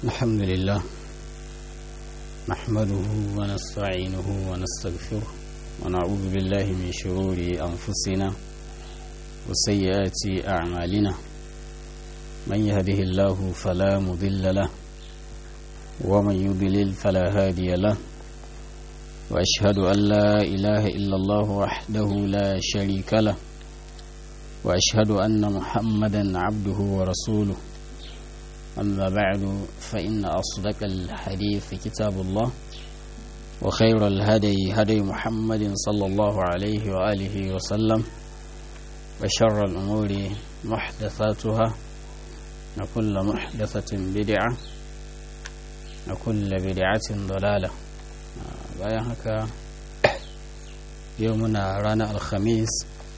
الحمد لله نحمده ونستعينه ونستغفره ونعوذ بالله من شرور أنفسنا وسيئات أعمالنا من يهده الله فلا مضل له ومن يضلل فلا هادي له وأشهد أن لا إله إلا الله وحده لا شريك له وأشهد أن محمدا عبده ورسوله أما بعد فإن أصدق الحديث كتاب الله وخير الهدي هدي محمد صلى الله عليه وآله وسلم وشر الأمور محدثاتها وكل محدثة بدعة وكل بدعة ضلالة bayan haka yau muna ranar alhamis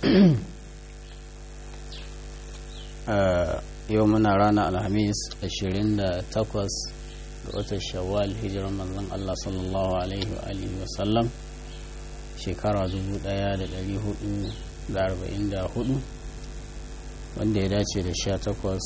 yau muna ranar alhamis 28 ga watan shawwal hijirar manzon Allah sallallahu alaihi wa alihi wa sallam shekara 1444 wanda ya dace da 18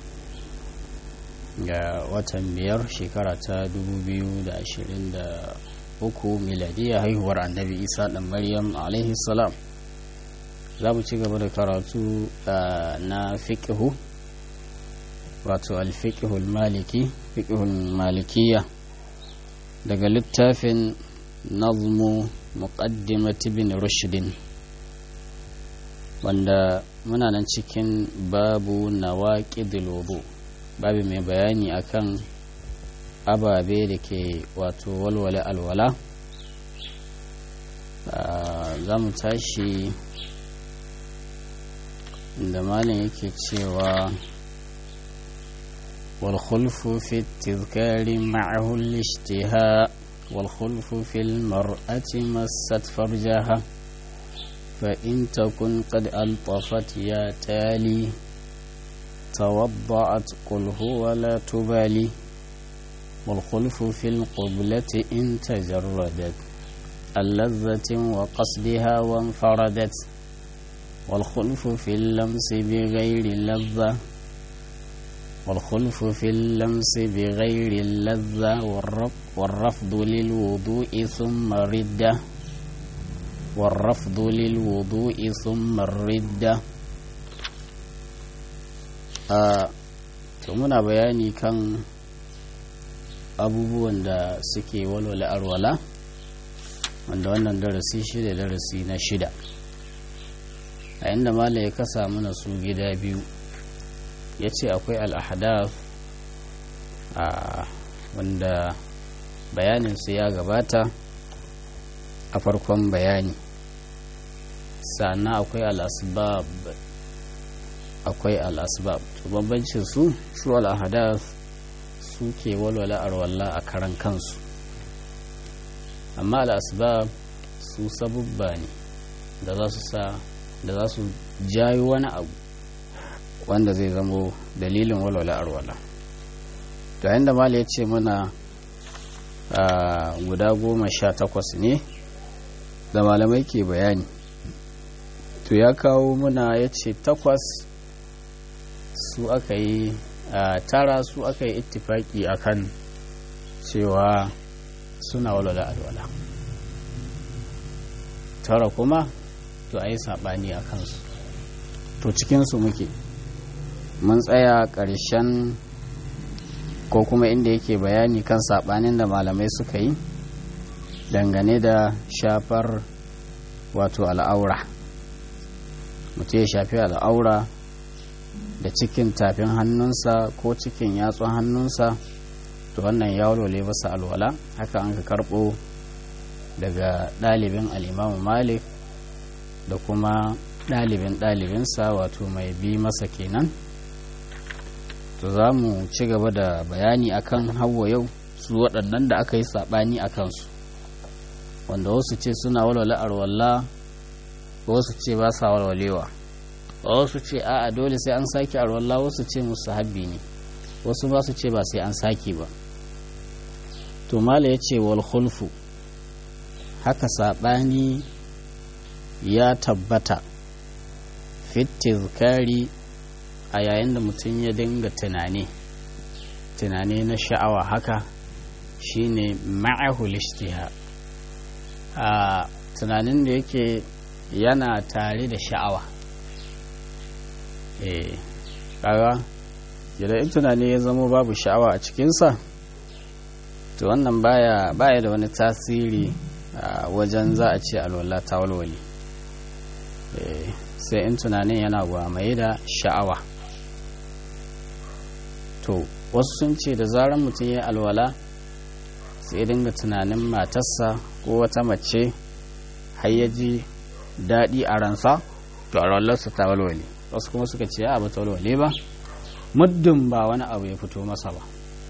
ga watan biyar shekara ta 2023 miladiyya haihuwar annabi isa dan maryam alaihi salam za mu ci gaba da karatu na fiƙihu wato alfiƙihul maliki fiƙihul malikiya daga littafin nazmu muqaddimati bin rushdin wanda muna nan cikin babu nawaqidul wudu babu mai bayani akan ababe da ke wato walwale alwala za mu tashi da malin yake cewa والخلف في التذكار معه الاشتهاء والخلف في المرأة مست فرجها فإن تكن قد ألطفت يا تالي توضعت قل هو لا تبالي والخلف في القبلة إن تجردت اللذة وقصدها وانفردت والخلف في اللمس بغير لذة والخلف في اللمس بغير اللذة والرفض للوضوء ثم الردة والرفض للوضوء ثم الردة آه muna bayani kan abubuwan da suke walwala arwala wanda wannan darasi shida darasi na shida a inda mala ya kasa mana su gida biyu ya ce akwai al'ahadaf a wanda bayaninsu ya gabata a farkon bayani sannan akwai al'asbab akwai al'asbab bambancin su su al'ahadaf su ke walwala arwalla a karan kansu amma al'asbab su sabubba ne da za su sa da za su jayo wani abu wanda zai zamo dalilin walwala arwala to yayin da mali ya ce muna guda goma sha takwas ne da malamai ke bayani to ya kawo muna ya ce takwas su aka yi tara su aka yi ittifaki akan cewa suna walwala alwala tara kuma to a yi saɓani a kansu to cikinsu muke mun tsaya ƙarshen ko kuma inda yake bayani kan saɓanin da malamai suka yi dangane da shafar wato al'aura mutum ya shafi al'aura da cikin tafin hannunsa ko cikin yatsun hannunsa to wannan ya walwale masa alwala haka an ka karɓo daga ɗalibin al'imamu malik da kuma ɗalibin ɗalibinsa wato mai bi masa kenan to za mu ci gaba da bayani akan hawa yau su waɗannan da aka yi saɓani a kansu wanda wasu ce suna walwala arwalla wasu ce ba sa walwalewa wasu ce a'a dole sai an sake arwalla wasu ce musu habbi ne wasu ba su ce ba sai an sake ba to mala ya ce wal khulfu haka saɓani ya tabbata fit tizkari a yayin da mutum ya dinga tunani tunani na sha'awa haka shine ma'ahul ishtiha a tunanin da yake yana tare da sha'awa eh kaga idan in tunani ya zama babu sha'awa a cikinsa to wannan baya baya da wani tasiri a wajen za a ce alwala ta walwali sai in tunanin yana gwamaye da sha'awa to wasu sun ce da zarar mutum ya alwala sai dinga tunanin matarsa ko wata mace har ya ji daɗi a ransa to alwalarsa ta walwale wasu kuma suka ce a ba ta walwale ba muddin ba wani abu ya fito masa ba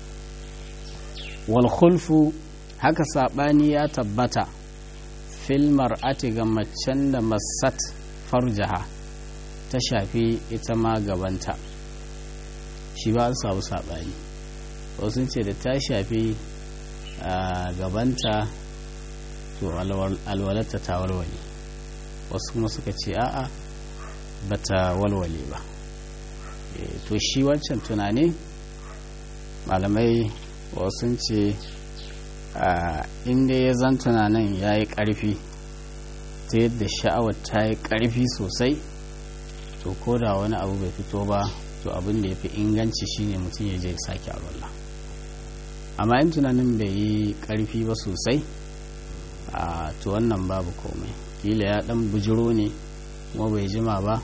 walkhulfu haka saɓani ya tabbata filmar ati ga macen da masat farjaha ta shafi ita ma gabanta shi ba an samu saɓani wasu ce da ta shafi gabanta to alwalarta ta walwale wasu kuma suka ce a'a ba ta walwale ba to shi wancan tunani malamai wasu ce inda ya zan tunanin ya yi ƙarfi ta yadda sha'awar ta yi ƙarfi sosai to ko da wani abu bai fito ba to abin da ya fi inganci shine mutum ya je ya sake alwallah amma in tunanin bai yi ƙarfi ba sosai a to wannan babu komai kila ya ɗan bujiro ne kuma bai jima ba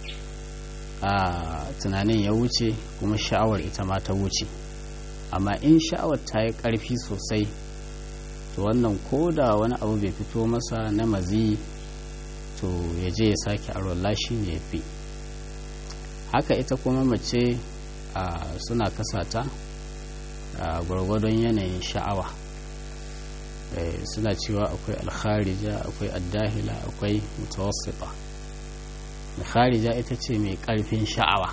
a tunanin ya wuce kuma sha'awar ita ma ta wuce amma in sha'awar ta yi ƙarfi sosai to wannan ko da wani abu bai fito masa na mazi to ya je ya sake arola shi ne ya fi haka ita kuma mace suna kasata a gwargwadon yanayin sha'awa suna cewa akwai alkharija akwai addahila akwai mutawassita alkharija ita ce mai ƙarfin sha'awa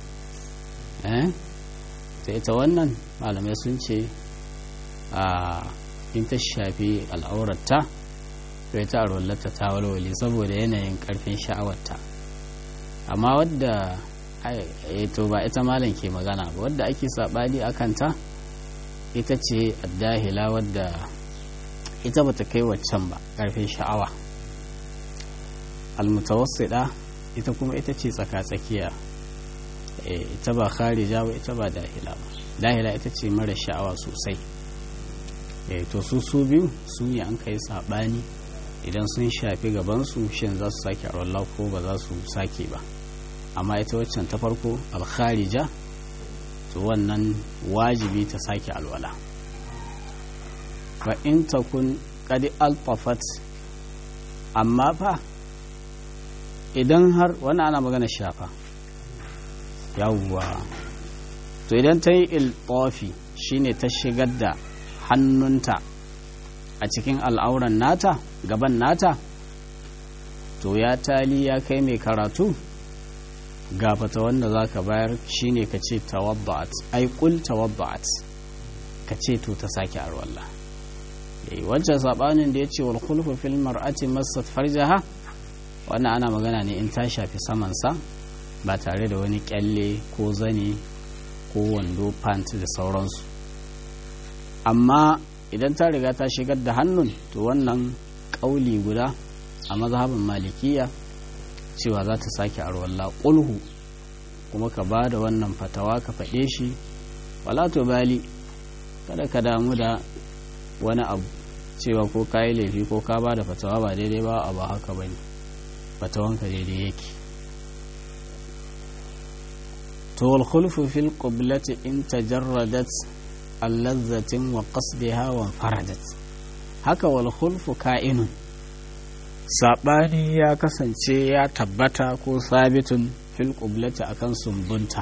ta ita wannan malamai sun ce a in ta shafi al'aurarta to ita arwallata ta walwale saboda yanayin karfin sha'awarta amma wadda to ba ita malam ke magana ba wadda ake saɓani a kanta ita ce addahila wadda ita bata kai waccan ba karfin sha'awa almutawassida ita kuma ita ce tsaka-tsakiya ita ba kharija ba ita ba dahila ba dahila ita ce mara sha'awa sosai to su su biyu su ne an kai saɓani idan sun shafi gabansu shin za su sake arwallah ko ba za su sake ba amma ita waccan ta farko alkharija to wannan wajibi ta sake alwala ba in takun kadi alfafat amma fa idan har wani ana magana shafa yawwa to idan ta yi iltofi shine ta shigar da hannunta a cikin al'auran nata gaban nata to ya tali ya kai mai karatu gafata wanda za ka bayar shine ka ce tawabba'at ai kul tawabba'at ka ce to ta sake arwalla yayi wancan sabanin da ya ce wal khulfu fil mar'ati massat farjaha wannan ana magana ne in ta shafi samansa ba tare da wani kyalle ko zane ko wando pant da sauransu amma idan ta riga ta shigar da hannun to wannan ƙauli guda a mazhabin malikiya cewa za ta sake arwalla ƙulhu kuma ka ba da wannan fatawa ka faɗe shi wala to bali kada ka damu da wani abu cewa ko ka yi laifi ko ka ba da fatawa ba daidai ba a ba haka ba ne fatawanka daidai yake to wal khulfu fil qiblati in tajarradat allazzatin wa qasdiha wa faradat haka wal khulfu ka'inun sabani ya kasance ya tabbata ko sabitun fil qiblati akan sumbunta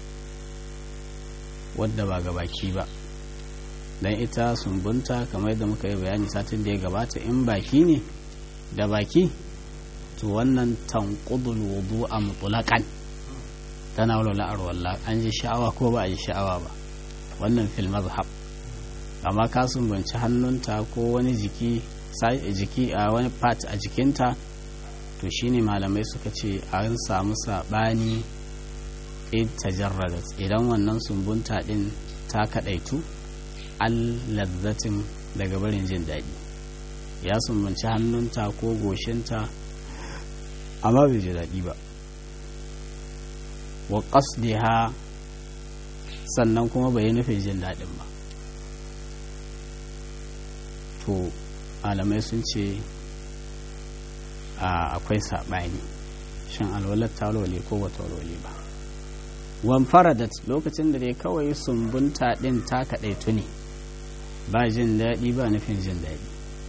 wadda ba ga baki ba dan ita sumbunta kamar yadda muka yi bayani satin da ya gabata in baki ne da baki to wannan tanqudul wudu'a mutlaqan tana walwala arwalla an ji sha'awa ko ba a ji sha'awa ba wannan fil mazhab amma ka sumbanci hannunta ko wani jiki jiki a wani part a jikinta to shine malamai suka ce an samu sabani in tajarradat idan wannan sumbunta din ta kaɗaitu allazzatin daga barin jin daɗi ya sumbanci hannunta ko goshinta amma bai ji daɗi ba wa qasdiha sannan kuma bai yi nufin jin daɗin ba to alamai sun ce akwai saɓani shin alwalar ta walwale ko ba ta walwale ba wan faradat lokacin da dai kawai sumbunta ɗin ta kaɗaitu ne ba jin daɗi ba nufin jin daɗi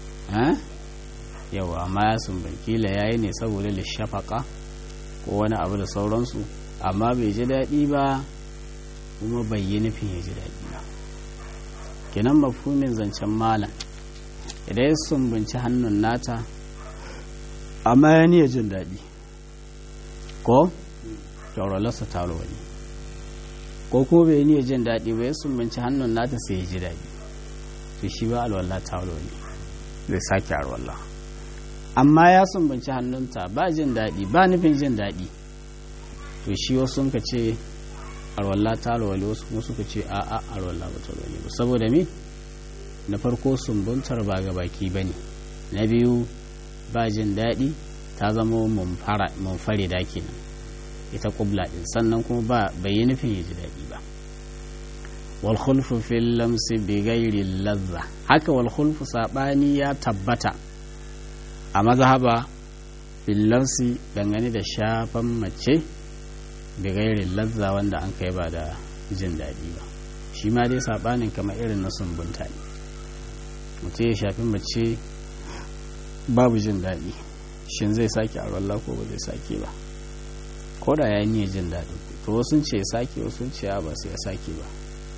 yawa amma ya sumbankila ya yi ne saboda lishafaka ko wani abu da sauransu amma bai ji daɗi ba kuma bai yi nufin ya ji daɗi ba kenan mafhumin zancen malam idan ya sumbunci hannun nata amma ya niya jin daɗi ko kyauralarsa ta wani ko ko bai niya jin daɗi ba ya sumbunci hannun nata sai ya ji daɗi to shi ba alwallah ta wani zai sake alwallah amma ya sumbunci hannunta ba jin daɗi ba nufin jin daɗi to shi wasu ka ce alwallah ta alwale wasu kuma suka ce a'a alwallah ba ta alwale ba saboda me na farko sumbuntar ba ga baki ba ne na biyu ba jin daɗi ta zama munfari da kenan ita kubla ɗin sannan kuma ba bai yi nufin ya ji daɗi ba wal khulfu fil lamsi bi ghairi ladha haka wal khulfu sabani ya tabbata a mazhaba fil lamsi dangane da shafan mace bi ghairi ladha wanda an kai ba da jin daɗi ba shi ma dai sabanin kamar irin na sumbunta ne mutum ya shafi mace babu jin daɗi shin zai sake a wallah ko ba zai sake ba ko da ya yi jin daɗi to wasu ce ya sake wasu ce ba sai ya sake ba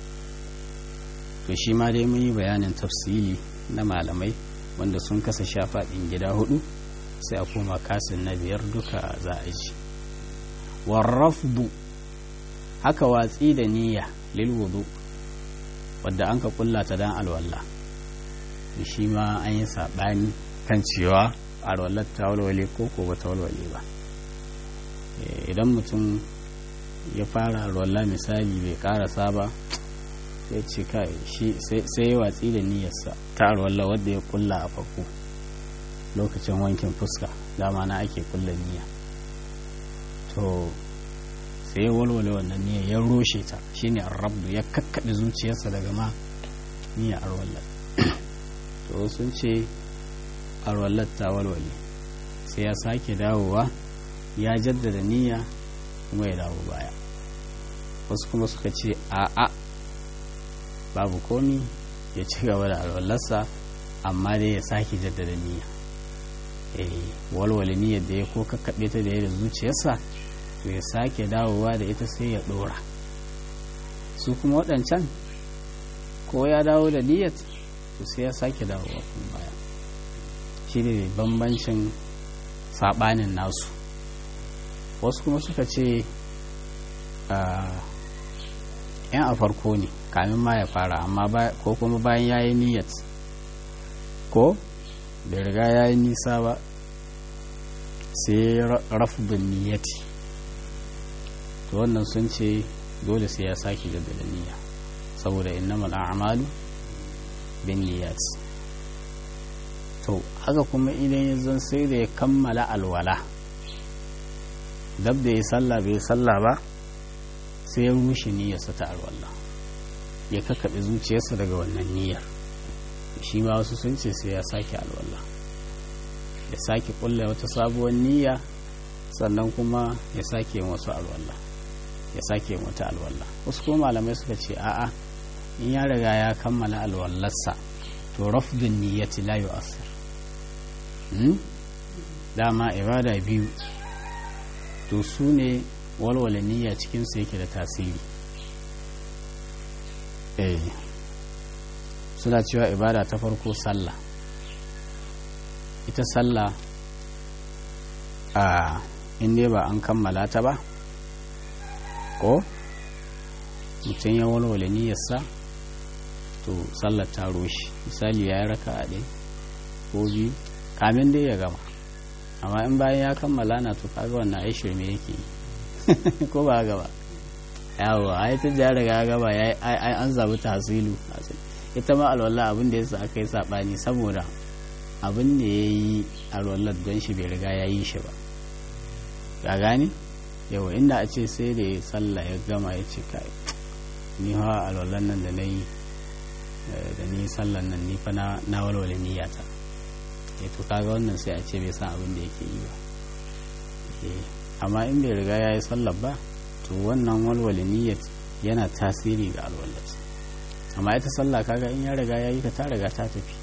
to shi ma dai mun yi bayanin tafsili na malamai wanda sun kasa shafaɗin gida hudu sai a koma kasin na biyar duka za a ji warrafdu haka watsi da niyya lil wudu wadda an ka kulla ta dan alwallah shi ma an yi saɓani kan cewa alwallar ta walwale ko ko ba ta walwale ba idan mutum ya fara alwallah misali bai karasa ba sai ce kai shi sai ya watsi da niyyarsa ta alwallah wadda ya kulla a farko lokacin wankin fuska dama na ake kulla niyya to sai ya walwale wannan niyya ya roshe ta shine arrabdu ya kakkaɗe zuciyarsa daga ma niyya alwallah to sun ce alwallar ta walwale sai ya sake dawowa ya jaddada niyya kuma ya dawo baya wasu kuma suka ce a'a babu komi ya ci gaba da alwallarsa amma dai ya sake jaddada niyya eh walwale niyyar da ya ko kakkaɓe ta da ya da zuciyarsa to ya sake dawowa da ita sai ya ɗora su kuma waɗancan ko ya dawo da niyyar to sai ya sake dawowa kuma baya shi ne bambancin saɓanin nasu wasu kuma suka ce yan a farko ne kamin ma ya fara amma ko kuma bayan ya yi niyyat ko bai riga ya yi nisa ba sai rafubin niyyati to wannan sun ce dole sai ya sake jaddada niyya saboda innamal a'malu bin niyyat to haka kuma idan ya zan sai da ya kammala alwala dab da ya sallah bai sallah ba sai ya rushe niyyarsa ta alwala ya kakkaɓe zuciyarsa daga wannan niyyar shi ma wasu sun ce sai ya sake alwala ya sake kulla wata sabuwar niyya sannan kuma ya sake yin wasu alwala ya sake yin wata alwala wasu kuma malamai suka ce a'a in ya riga ya kammala alwallarsa to rafdun niyyati la yu'assir dama ibada biyu to su ne walwala niyya cikinsu yake da tasiri eh suna cewa ibada ta farko sallah ita sallah a inda ba an kammala ta ba ko mutum ya walwala niyyarsa to sallar ta roshi misali ya yi raka a ɗaya ko biyu kamin dai ya gama amma in bayan ya kammala na to kaga wannan ai shirme yake yi ko ba gaba yawo ai tun da riga gaba ya an zabi tahsilu ita ma alwala abin da yasa aka yi sabani saboda abin da ya yi alwallar don shi bai riga ya yi shi ba ga gani yawa inda a ce sai da ya sallah ya gama ya ce kai ni hawa alwallar nan da na yi da ni sallan nan ni fa na walwale niyyata ya to kaga wannan sai a ce bai san abin da yake yi ba amma in bai riga ya yi sallar ba to wannan walwale niyyat yana tasiri ga alwallar amma ita sallah kaga in ya riga ya yi ta ta riga ta tafi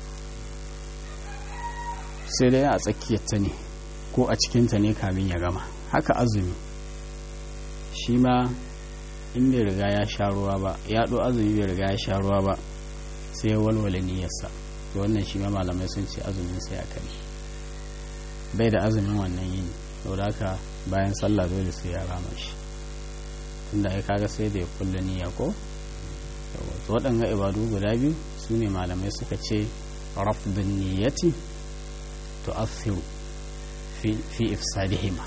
sai dai a tsakiyarta ne ko a cikinta ne kamin ya gama haka azumi shi ma in bai riga ya sha ruwa ba ya ɗo azumi bai riga ya sha ruwa ba sai ya walwale niyyarsa to wannan shi ma malamai sun ce azumin sai a kai bai da azumin wannan yini saboda haka bayan sallah dole sai ya rama shi tunda ai kaga sai da ya kulle niyya ko to waɗanga ibadu guda biyu su ne malamai suka ce rafdun niyyati tu'athiru fi fi ifsadihima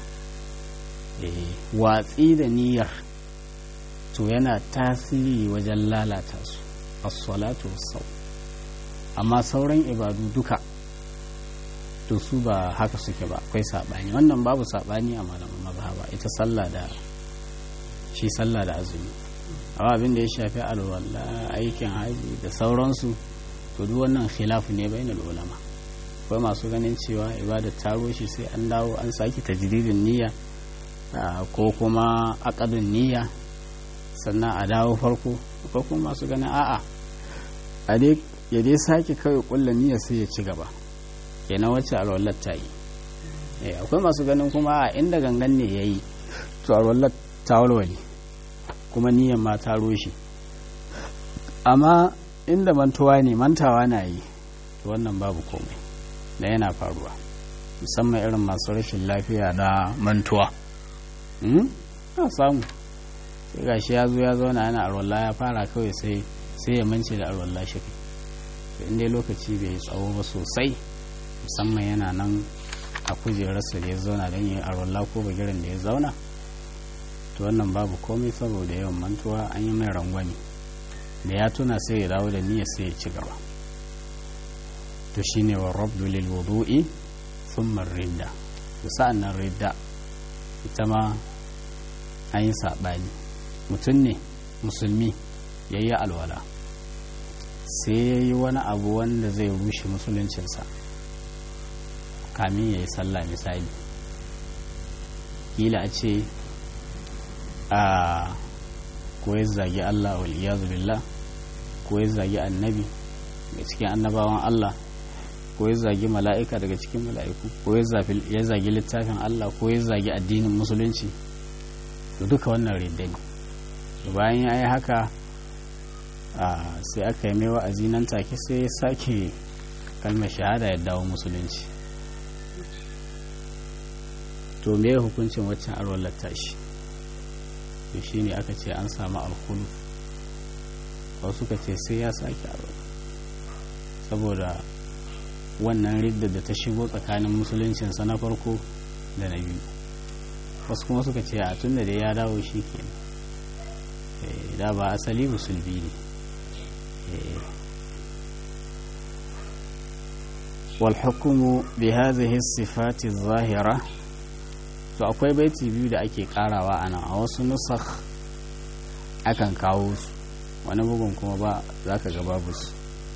watsi da niyyar to yana tasiri wajen lalata su as-salatu was amma sauran ibadu duka to su ba haka suke ba akwai sabani wannan babu sabani a malaman mazhaba ita sallah da shi sallah da azumi amma abin da ya shafi alwala aikin haji da sauransu to duk wannan khilafu ne bainal ulama akwai masu ganin cewa ibada ta rushe sai an dawo an sake tajdidin niyya ko kuma aqadun niyya sannan a dawo farko akwai kuma masu ganin a'a a dai ya dai sake kawai kulla niyya sai ya ci gaba kenan wacce alwallar ta yi akwai masu ganin kuma a inda gangan ne ya yi to alwallar ta walwale kuma niyyar ma ta rushe amma inda mantuwa ne mantawa na yi wannan babu komai da yana faruwa musamman irin masu rashin lafiya na mantuwa a samu sai gashi ya zo ya zauna yana alwallah ya fara kawai sai sai ya mance da alwallah shi kai in dai lokaci bai yi tsawo ba sosai musamman yana nan a kujerarsa da ya zauna don yi alwallah ko bagiran da ya zauna to wannan babu komai saboda yawan mantuwa an yi mai rangwani da ya tuna sai ya dawo da niyya sai ya ci gaba to shine wa rabdu lil wudu'i thumma ridda to sa'an nan ridda ita ma an yi saɓani mutum ne musulmi ya yi alwala sai ya yi wani abu wanda zai rushe musuluncinsa kamin ya yi sallah misali kila a ce a ko ya zagi Allah wal iyazu billah ko ya zagi annabi daga cikin annabawan Allah ko ya zagi mala'ika daga cikin mala'iku ko ya zagi littafin Allah ko ya zagi addinin musulunci da duka wannan ridda ne bayan ya yi haka sai aka yi mai wa'azi nan take sai ya sake kalmar shahada ya dawo musulunci to me hukuncin waccan arwallar tashi to shi ne aka ce an samu alkulu wasu ka ce sai ya sake arwallar saboda wannan ridda da ta shigo tsakanin musuluncinsa na farko da na biyu wasu kuma suka ce a tun da ya dawo shi ke da ba asali musulmi ne والحكم بهذه الصفات الظاهرة to akwai baiti biyu da ake karawa a nan a wasu nusakh akan kawo su wani bugun kuma ba za ka ga babu su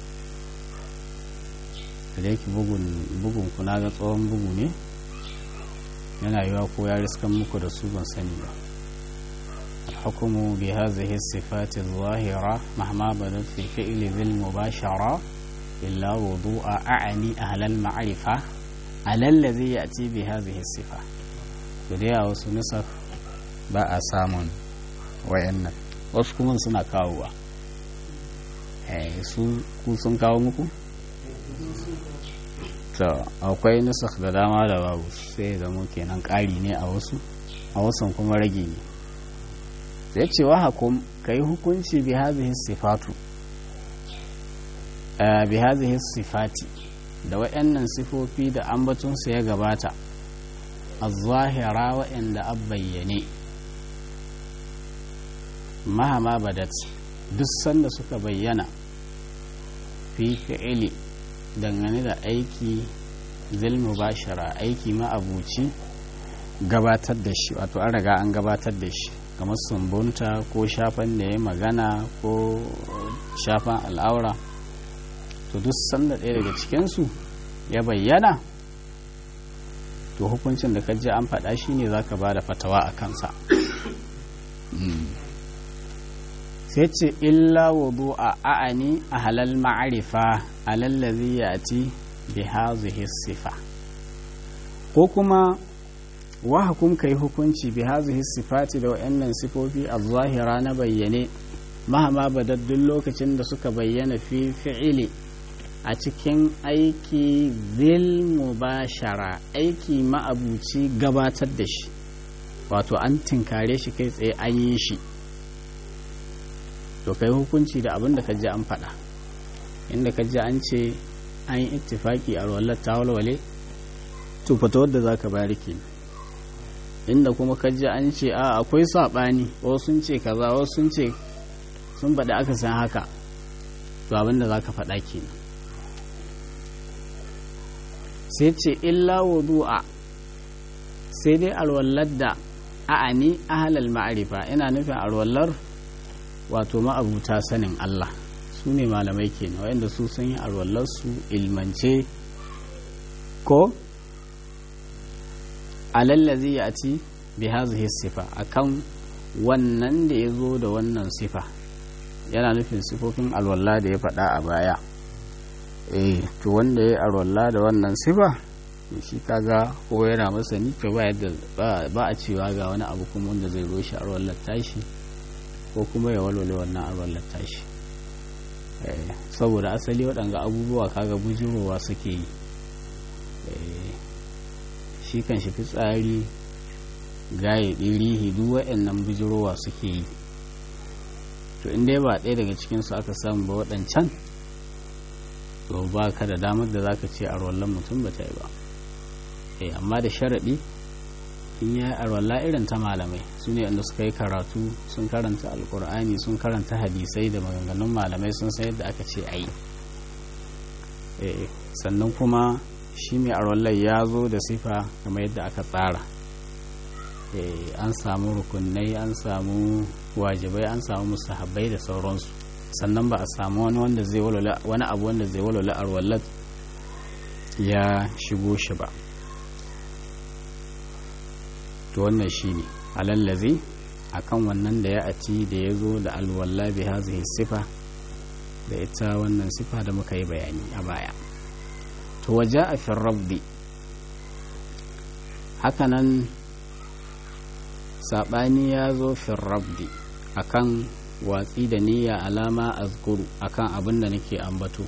da yake bugun ku na ga tsohon bugu ne yana yiwa ko ya riskan muku da su ban sani ba الحكم بهذه الصفات الظاهرة مهما بدت في الفعل ذي المباشرة إلا وضوء أعني أهل المعرفة على الذي يأتي بهذه الصفة بديا وسنسخ بقى سامون وإن wasu kuma suna kawowa su ku sun kawo muku? to akwai nusakh da dama da babu sai zamo kenan ƙari ne a wasu a wasan kuma rage ne ya ce wa hakum ka yi hukunci bi hazihi sifatu bi hazihi sifati da waɗannan sifofi da ambatunsu ya gabata a zahira waɗanda an bayyane mahama badat duk sanda suka bayyana fi fi'ili dangane da aiki zilmu bashara aiki ma'abuci gabatar da shi wato an riga an gabatar da shi kamar sumbunta ko shafan da ya magana ko shafan al'aura to duk sanda ɗaya daga cikinsu ya bayyana to hukuncin da ji an faɗa shi ne za ka ba da fatawa a kansa sai ce illa wudu a a'ani a halal ma'arifa alallazi ya ci bi hazihi sifa ko kuma wa hukum kai hukunci bi hazihi sifati da wa'annan sifofi a zahira na bayyane mahama badaddun lokacin da suka bayyana fi fi'ili a cikin aiki zil mubashara aiki ma'abuci gabatar da shi wato an tinkare shi kai tsaye an yi shi to kai hukunci da abin da ka ji an faɗa inda ka ji an ce an yi ittifaki a wallar ta walwale to fata wadda za ka bari ke inda kuma ka ji an ce a akwai saɓani wasu sun ce kaza wasu sun ce sun faɗi aka san haka to abin da za ka faɗa kenan sai ce illa wudu'a sai dai alwallar da a'ani ahalal ma'arifa ina nufin alwallar wato ma'abuta sanin Allah su ne malamai kenan waɗanda su sun yi alwallarsu ilmance ko alallazi ya ci bi hazihi sifa akan wannan da ya zo da wannan sifa yana nufin sifofin alwallah da ya faɗa a baya eh to wanda ya arwalla da wannan sifa shi kaga ko yana masani to ba yadda ba a cewa ga wani abu kuma wanda zai roshi arwallar tashi ko kuma ya walwale wannan arwallar tashi saboda asali waɗanga abubuwa kaga bujirowa suke yi shi kan shi fitsari gaye ɗirihi duk waɗannan bujirowa suke yi to in dai ba ɗaya daga cikinsu aka samu ba waɗancan to ba ka da damar da zaka ce arwallon mutum ba ta yi ba eh amma da sharaɗi in ya arwalla irin ta malamai su ne wanda suka yi karatu sun karanta alkur'ani sun karanta hadisai da maganganun malamai sun san yadda aka ce a yi sannan kuma shi mai arwallar ya zo da sifa kamar yadda aka tsara an samu rukunai an samu wajibai an samu musahabbai da sauransu sannan ba a samu wani wanda zai walwala wani abu wanda zai walwala arwallat ya shigo shi ba to wannan shine alallazi akan wannan da ya aci da ya zo da alwalla bi hazihi sifa da ita wannan sifa da muka yi bayani a baya to waje a rabbi hakanan saɓani ya zo rabbi akan watsi da niyya alama azkuru akan abin da nake ambato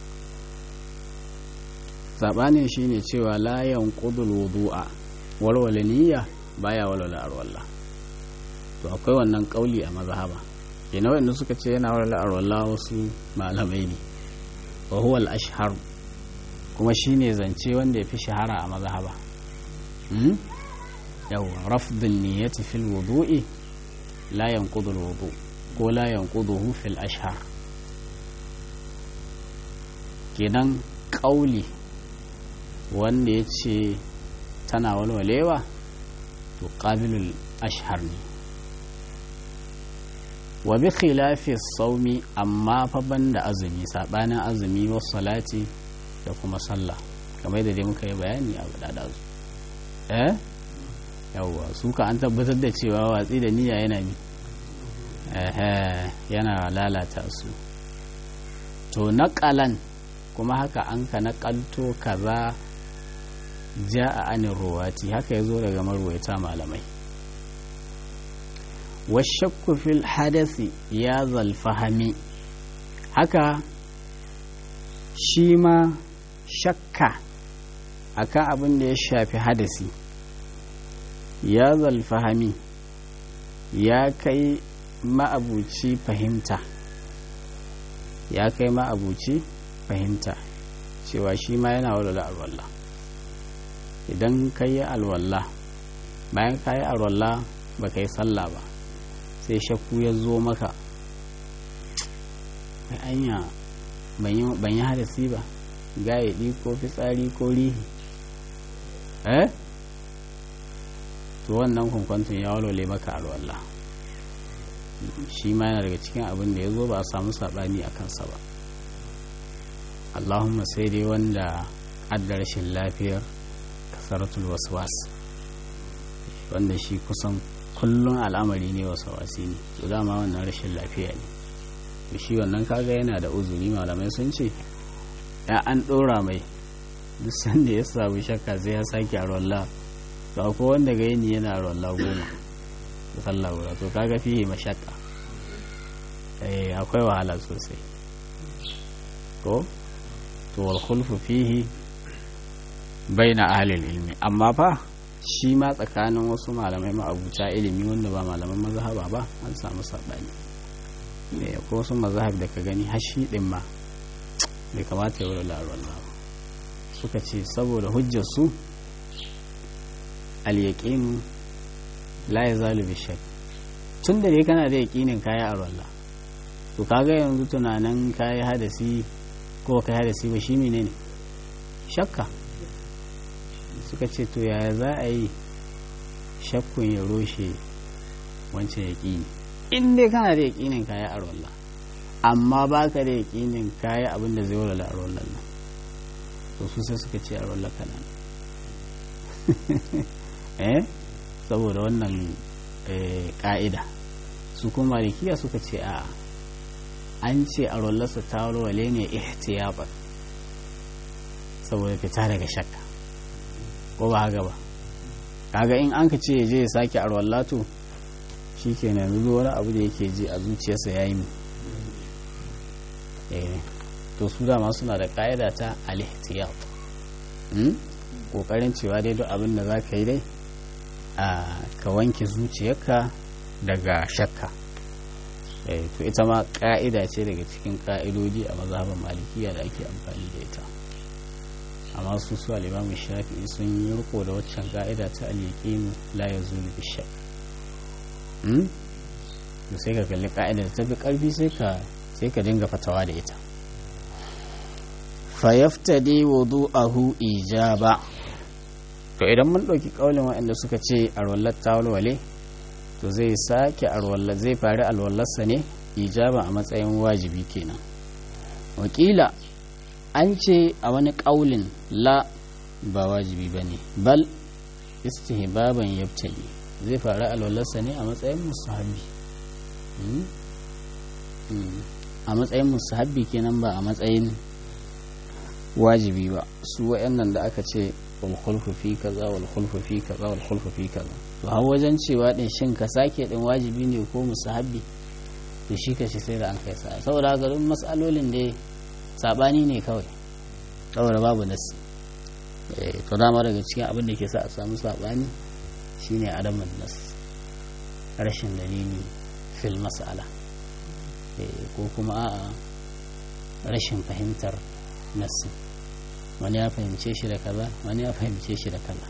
saɓanin shine cewa layan ƙudul wudu'a walwale niyya baya walwale arwalla to akwai wannan ƙauli a mazhaba yana wanda suka ce yana walwale arwalla wasu malamai ne wa huwa al-ashhar kuma shine zance wanda ya fi shahara a mazhaba yawa rafdun niyyati fil wudu'i la yanqudul wudu' ko la yanquduhu fil ashhar kenan ƙauli wanda ya ce tana walwalewa to ƙabilul ashhar ne wa bi khilafi saumi amma fa banda azumi sabanin azumi wa salati da kuma sallah kamar da dai muka yi bayani a gada su eh yawwa su ka an tabbatar da cewa watsi da niyya yana bi yana lalata su to naƙalan kuma haka an ka naƙalto kaza ja a anin ruwati haka ya zo daga marwaita malamai washakku fil hadasi ya zalfahami haka shi ma shakka akan abin da ya shafi hadasi ya zalfahami ya kai ma'abuci fahimta ya kai ma'abuci fahimta cewa shi ma yana walwala alwallah idan ka yi alwallah bayan ka yi alwallah ba ka yi sallah ba sai shakku ya zo maka mai anya ban yi hadasi ba gayaɗi ko fitsari ko rihi eh to wannan kwankwantun ya walwale maka alwallah shi ma yana daga cikin abin da ya zo ba a samu saɓani a kansa ba allahumma sai dai wanda adda rashin lafiyar kasaratul waswas wanda shi kusan kullum al'amari ne wasawasi ne to dama wannan rashin lafiya ne to shi wannan kaga yana da uzuri malamai sun ce ya an ɗora mai duk sanda ya samu shakka sai ya sake a rolla to akwai wanda ga yini yana rolla goma da sallah guda to kaga fiye mashakka eh akwai wahala sosai ko to wal khulfu fihi baina ahli ilmi amma fa shi ma tsakanin wasu malamai ma'abuta ilimi wanda ba malaman mazhaba ba an samu sabani ne ko wasu mazhab da ka gani hashi din ma bai kamata ya wuri laruwan ba suka ce saboda hujjar su al-yaqin la yazalu bi shakk tun da dai kana da yaqinin kaya a ruwan to kaga yanzu tunanin kayi hadasi ko kai hadasi ba shi menene shakka suka ce to yaya za a yi shakkun ya roshe wancan yaƙini in dai kana da yaƙinin kaya a ruwan amma ba ka da yaƙinin kaya abin da zai walwala a ruwan nan to su sai suka ce a ruwan kana eh saboda wannan ƙa'ida su kuma malikiya suka ce a an ce a rollarsa ta walwale ne ihtiyaban saboda fita daga shakka ko ba haka ba kaga in an ka ce je ya sake a rollato shi ke nan yanzu wani abu da yake ji a zuciyarsa ya yi to su dama suna da ƙa'ida ta al-ihtiyab ƙoƙarin cewa dai duk abin da za ka yi dai a ka wanke zuciyarka daga shakka to ita ma ka'ida ce daga cikin ka'idoji a mazhaban malikiya da ake amfani da ita amma su su alimamu shafi'i sun yi riko da waccan ka'ida ta al-yaqin la yazulu bi shakk to sai ka kalli ka'ida da tafi karfi sai ka sai ka dinga fatawa da ita fa yaftadi wudu'ahu ijaba to idan mun ɗauki ƙaulin waɗanda suka ce a rollar tawalwale to zai sake alwallar zai fari alwallarsa ne ijaba a matsayin wajibi kenan wakila an ce a wani ƙaulin la ba wajibi ba ne bal istihbaban yabtali zai fari alwallarsa ne a matsayin musahabi a matsayin musahabi kenan ba a matsayin wajibi ba su waɗannan da aka ce walhulfu fi kaza walhulfu fi kaza walhulfu fi kaza to har wajen cewa din shin ka sake din wajibi ne ko musahabi to shi ka shi sai da an kai sa saboda haka duk mas'alolin da sabani ne kawai saboda babu nasi to dama daga cikin abin da ke sa a samu sabani shine adamun nas rashin dalili fil mas'ala ko kuma a'a rashin fahimtar nasi wani ya fahimce shi da kaza wani ya fahimce shi da kaza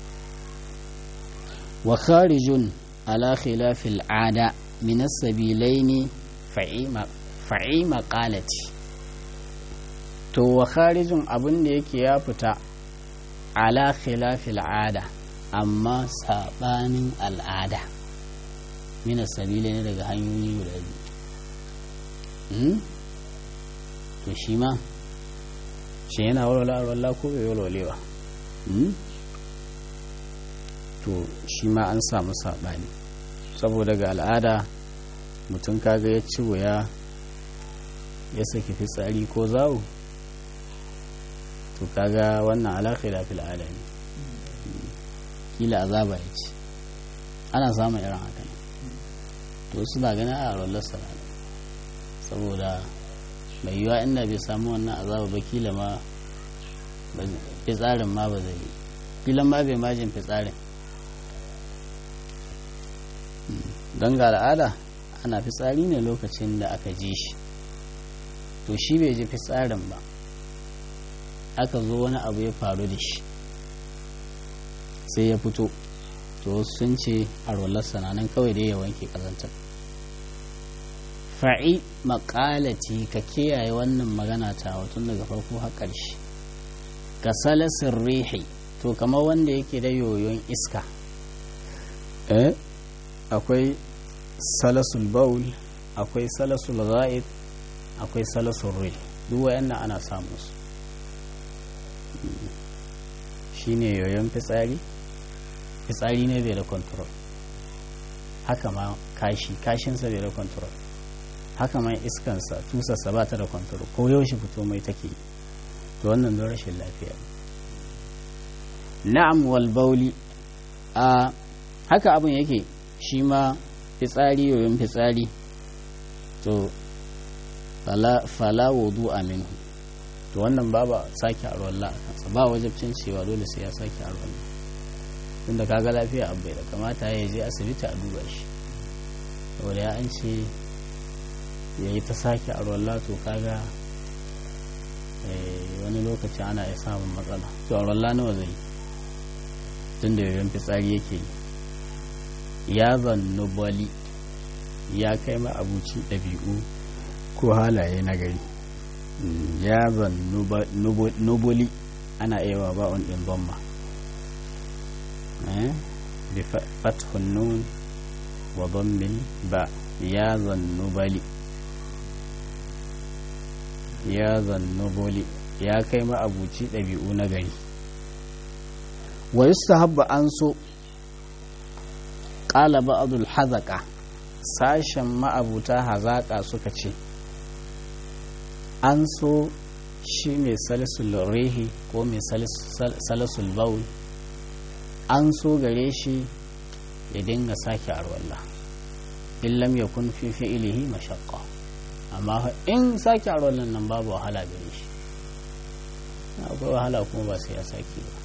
wa kharijun ala khilafil ada min as-sabilaini fa'i maqalati to wa kharijun abin da yake ya fita ala khilafil ada amma sabanin al'ada min as-sabilaini daga hanyoyi guda biyu to shi ma shi yana walwala walwala ko bai walwalewa to shi ma an samu saɓani saboda ga al'ada mutum kaga ya ci wuya ya saki fitsari ko zawo to kaga wannan alaƙira fil al'ada ne kila azaba ya ci ana samun irin haka ne to suna ganin a rollar sana'ar saboda mai yiwa inda bai samu wannan azaba ba kila ma fitsarin ma ba zai yi kila ma bai majin fitsarin don ga al'ada ana fitsari ne lokacin da aka ji shi to shi bai ji fitsarin ba aka zo wani abu ya faru da shi sai ya fito to sun ce a rolar sananan kawai dai ya wanke kazantar fa'i maƙalati ka kiyaye wannan magana ta tun daga farko har ƙarshe ka salasin rihi to kamar wanda yake da yoyon iska eh akwai salasul baul akwai salasul ga'id akwai salasul rih duk wayannan ana samu su shine yoyon fitsari fitsari ne bai da control haka ma kashi kashinsa bai da control haka ma iskansa tusarsa ba ta da control ko yaushe fito mai take to wannan don rashin lafiya na'am wal bauli a haka abin yake shi ma fitsari yoyon fitsari to fala wudu aminu to wannan babu sake a ruwan a kansa ba wajabcin cewa dole sai ya sake a ruwan tunda kaga lafiya abu da kamata ya je asibiti a duba shi saboda ya an ce ya yi ta sake a ruwan to kaga wani lokaci ana iya samun matsala to a ruwan nawa zai tunda yoyon fitsari yake ya zannu bali ya kai ma abuci ɗabi'u ko halaye na gari ya zan nubuli ana iya ba on ɗin bomma bi fathun nun wa bommin ba ya zan nubali ya zan nubuli ya kai ma abuci ɗabi'u na gari wa yustahabba an so ƙala ba'adul hazaka sashen ma'abuta hazaƙa suka ce an so shi mai salisul rehi ko mai salisul baul an so gare shi ya dinga sake arwallah illam ya kun fi fi'ilihi mashaqqa amma in sake arwallah nan babu wahala gare shi akwai wahala kuma ba sai ya sake ba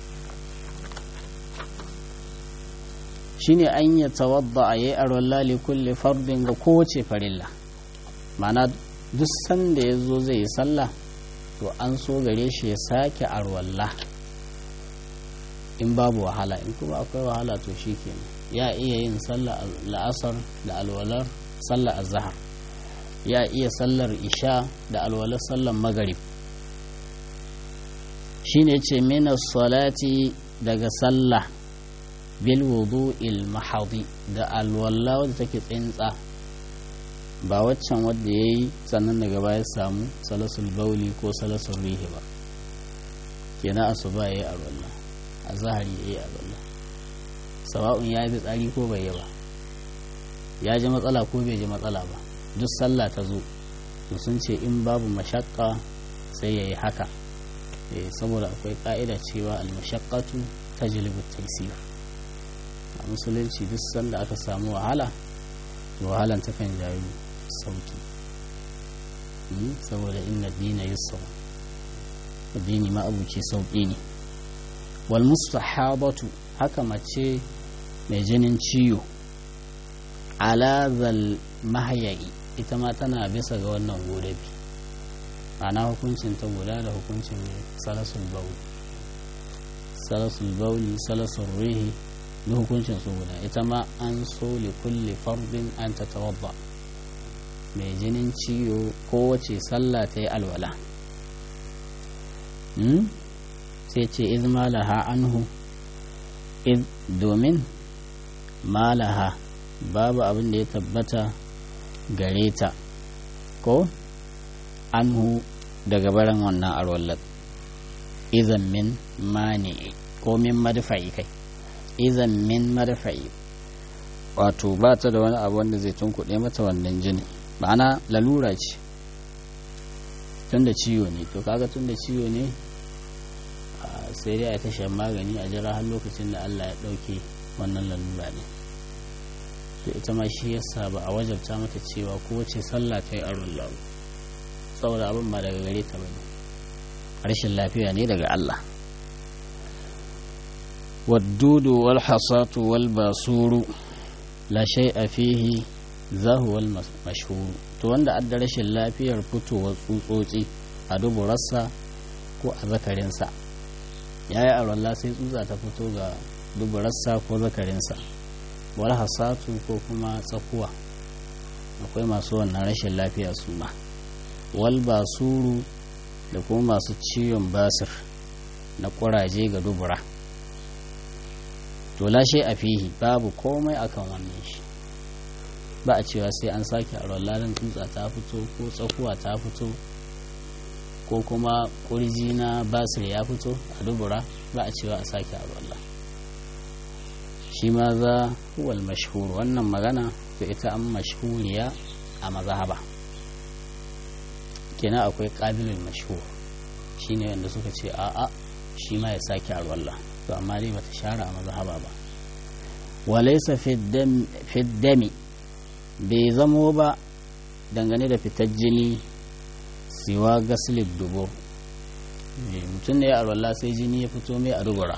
shine an yi tawadda a yi arwalla li kulli fardin ga kowace farilla mana duk sanda ya zo zai yi sallah to an so gare shi ya sake arwalla in babu wahala in kuma akwai wahala to shi kenan ya iya yin sallah la'asar da alwalar sallah azhar ya iya sallar isha da alwalar sallar magarib shine ce mina salati daga sallah bil wudu'il mahadi da alwala wadda take tsintsa ba waccan wadda ya yi sannan daga baya samu salasul bauli ko salasul rihi ba kenan asuba ya yi alwala a zahari ya yi alwala sawa'un ya yi tsari ko bai yi ba ya ji matsala ko bai ji matsala ba duk sallah ta zo to sun ce in babu mashakka sai ya yi haka saboda akwai ka'ida cewa al-mashaqqatu tajlibu taysir a musulunci duk sanda aka samu wahala wahalan ta kan jayu sauki saboda inna dina yusra addini ma abuci sauki ne wal mustahabatu haka mace mai jinin ciwo ala zal mahyayi ita ma tana bisa ga wannan godabi ana hukuncin ta guda da hukuncin salasul bauli salasul bauli salasul rihi da hukuncin su guda ita ma an so li kulli fardin an ta tawabba mai jinin ciwo kowace sallah ta yi alwala sai ce iz malaha anhu iz domin malaha babu abin da ya tabbata gare ta ko anhu daga baran wannan arwallar izan min mani ko min madfa'i kai izan min madfa'i wato ba ta da wani abu wanda zai tunkuɗe mata wannan jini ma'ana lalura ce tun da ciwo ne to kaga tun da ciwo ne sai dai a ta shan magani a jira har lokacin da Allah ya ɗauke wannan lalura ne to ita ma shi yasa ba a wajabta mata cewa kowace sallah ta yi aron lahu saboda abin ba daga gare ta bane rashin lafiya ne daga Allah waddudu wal hasatu wal basuru la shay'a fihi zahu wal mashhur to wanda adda rashin lafiyar fitowar tsutsotsi a duburarsa ko a zakarinsa yayi arwalla sai tsutsa ta fito ga duburarsa ko zakarinsa wal hasatu ko kuma tsakuwa akwai masu wannan rashin lafiya su ma wal basuru da kuma masu ciwon basir na kuraje ga dubura to lashe a fihi babu komai akan wannan shi ba a cewa sai an sake a rollalin tsutsa ta fito ko tsakuwa ta fito ko kuma kurji na basir ya fito a dubura ba a cewa a sake a rolla shi ma za huwal mashhur wannan magana to ita an mashhuriya a mazhaba kenan akwai qabilul mashhur shine wanda suka ce a'a shi ma ya sake a rolla to amma dai bata share a mazhaba ba walaysa fi dami bai zamo ba dangane da fitar jini siwa gaslib dubo mutum ne a rolla sai jini ya fito mai a dubura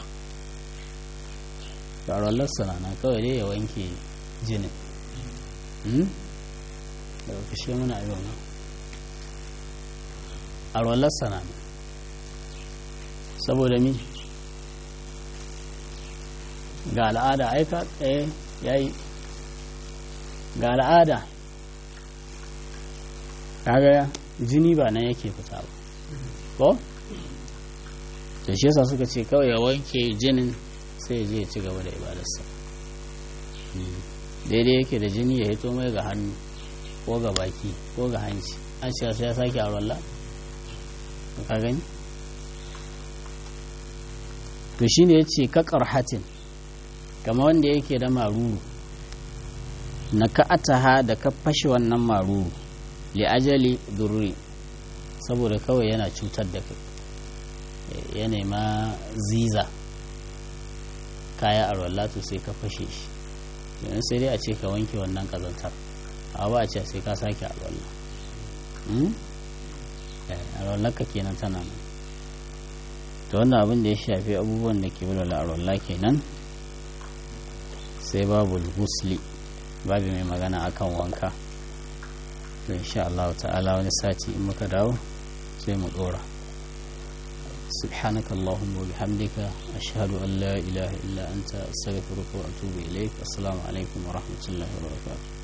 da rollar sanana kawai dai ya wanke jinin da kashe muna a yau a rollar sanana saboda mi ga al'ada aika tsaye ya yi ga al'ada kaga jini ba nan yake fita ba ko da shi yasa suka ce kawai ya wanke jinin sai ya je ya ci gaba da ibadarsa daidai yake da jini ya hito mai ga hannu ko ga baki ko ga hanci an ce sai ya sake a rolla ka gani to shine ya ce kakar hatin kama wanda yake da maruru na ka'ataha da ka fashe wannan maruru li ajali durri saboda kawai yana cutar da kai ya nema ziza kaya a rollatu sai ka fashe shi yanzu sai dai a ce ka wanke wannan kazantar a ba a ce sai ka sake a rolla a rollarka kenan tana nan ta wannan abin da ya shafi abubuwan da ke wulala a rolla kenan sai babu gusli babu mai magana akan wanka to insha Allah ta'ala wani sati in muka dawo sai mu dora سبحانك اللهم وبحمدك أشهد أن لا إله إلا أنت أستغفرك وأتوب إليك السلام عليكم ورحمة الله وبركاته